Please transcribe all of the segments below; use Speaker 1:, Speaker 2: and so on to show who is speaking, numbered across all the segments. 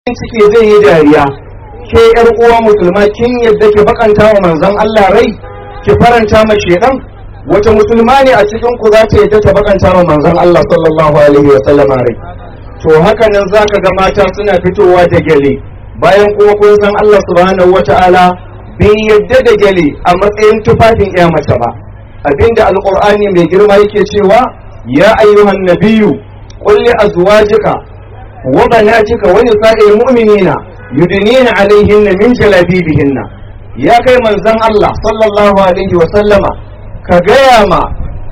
Speaker 1: ciki zai yi dariya ke yar uwa musulma kin yadda ki bakanta wa manzon Allah rai ki faranta ma shedan wata musulma ne a cikin ku za ta yadda ta bakanta wa manzon Allah sallallahu alaihi wa sallama rai to haka nan zaka ga mata suna fitowa da gele bayan kuma kun san Allah subhanahu wata'ala bai yadda da gele a matsayin tufafin iya mace ba abinda alqur'ani mai girma yake cewa ya ayyuhan nabiyyu qul li azwajika wa banatika wa nisa'il mu'minina yudnina alaihinna min jalabibihinna ya kai manzon Allah sallallahu alaihi wa sallama ka gaya ma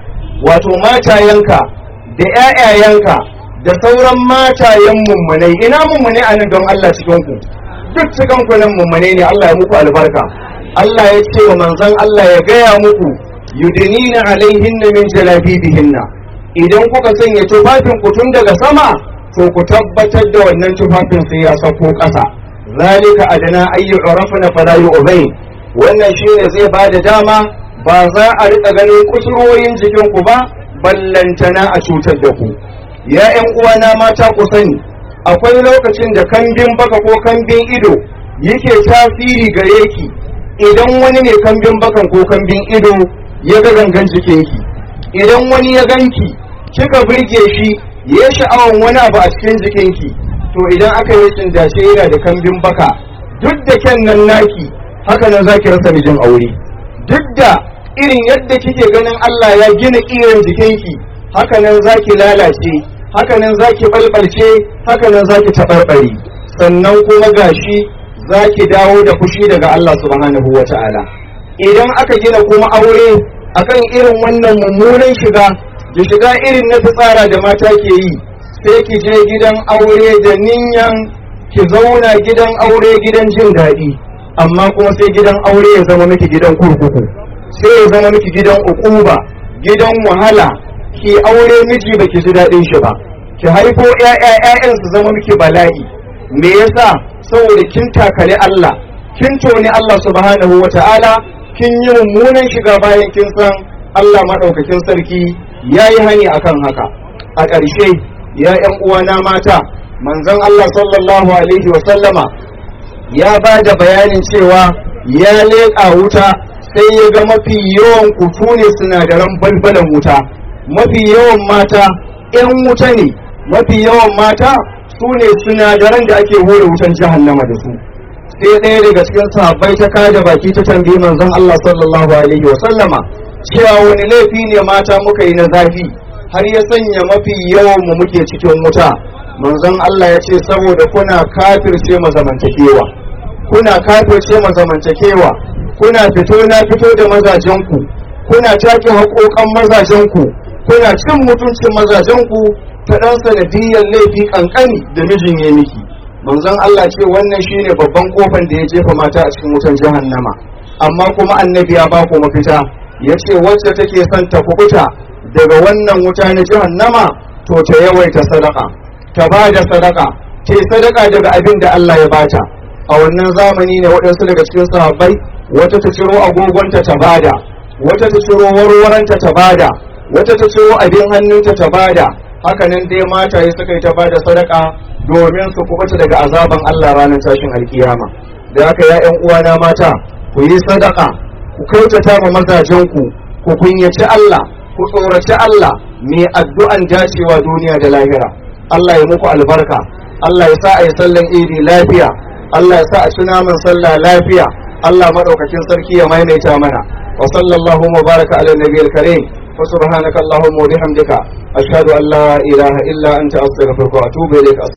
Speaker 1: wato matayenka da ƴaƴayenka da sauran matayen mummunai ina mummunai a nan don Allah cikin ku duk cikin ku nan mummunai ne Allah ya muku albarka Allah ya ce wa manzon Allah ya gaya muku yudnina alaihinna min jalabibihinna idan kuka sanya tufafin ku tun daga sama to ku tabbatar da wannan tufafin sai ya sauko ƙasa zalika adana ayyu urafna fala yu'zain wannan shine zai ba da dama ba za a rika ganin kusurwoyin jikin ku ba ballantana a cutar da ku ya ƴan uwana mata ku sani akwai lokacin da kambin baka ko kambin ido yake tasiri gare ki idan wani ne kambin bakan ko kambin ido ya ga gangan jikinki idan wani ya ganki kika burge shi ya sha'awan wani abu a cikin jikinki to idan aka yi cin dace yana da kambin baka duk da kyan nan naki haka nan zaki rasa mijin aure duk da irin yadda kike ganin Allah ya gina kiran jikinki haka nan zaki lalace haka nan zaki balbalce haka nan zaki tabarbare sannan kuma gashi zaki dawo da fushi daga Allah subhanahu wata'ala idan aka gina kuma aure akan irin wannan mummunan shiga da shiga irin na fitsara da mata ke yi sai ki je gidan aure da niyan ki zauna gidan aure gidan jin daɗi amma kuma sai gidan aure ya zama miki gidan kurkuku sai ya zama miki gidan ukuba gidan wahala ki aure miji baki ji daɗin shi ba ki haifo ƴaƴan su zama miki bala'i me yasa saboda kin takali Allah kin toni Allah subhanahu wata'ala kin yi mummunan shiga bayan kin san Allah maɗaukakin sarki ya yi hani akan haka a ƙarshe ya ‘yan uwana mata manzon Allah sallallahu alaihi wasallama ya ba da bayanin cewa ya leƙa wuta sai ya ga mafi yawan kutu ne sinadaran balbalan wuta mafi yawan mata ‘yan wuta ne mafi yawan mata su ne sinadaran da ake hore wutan jahannama da su sai ɗaya daga cikin sahabbai ta kada baki ta tambayi manzon Allah sallallahu alaihi wasallama cewa wani laifi ne mata muka yi na zafi har ya sanya mafi yawan mu muke cikin wuta manzon Allah ya ce saboda kuna kafirce ma zamantakewa kuna kafirce ma zamantakewa kuna fito na fito da mazajenku kuna take haƙoƙan mazajenku kuna cin mutuncin mazajenku ta ɗan sanadiyyar laifi ƙanƙani da mijin ya miki manzon Allah ce wannan shine babban kofan da ya jefa mata a cikin wutan jahannama amma kuma annabi ya ba ku mafita ya ce wacce take son ta kubuta daga wannan wuta na jahannama to ta yawaita sadaka ta ba da sadaka ta sadaka daga abin da Allah ya bata a wannan zamani ne waɗansu daga cikin sahabbai wata ta ciro agogonta ta bada wata ta ciro warwaranta ta bada wata ta ciro abin hannunta ta bada haka nan dai mata ya suka yi ta bada sadaka domin su kubuta daga azaban Allah ranar tashin alkiyama da haka ya ƴan uwana mata ku yi sadaka ku kyautata ma mazajenku ku kunyaci Allah ku tsoraci Allah mai addu'an dacewa duniya da lahira Allah ya muku albarka Allah ya sa a yi sallan idi lafiya Allah ya sa a ci naman sallah lafiya Allah maɗaukakin sarki ya maimaita mana wa sallallahu wa baraka ala nabiyil karim wa subhanaka allahumma wa bihamdika ashhadu an la ilaha illa anta astaghfiruka wa atubu ilayk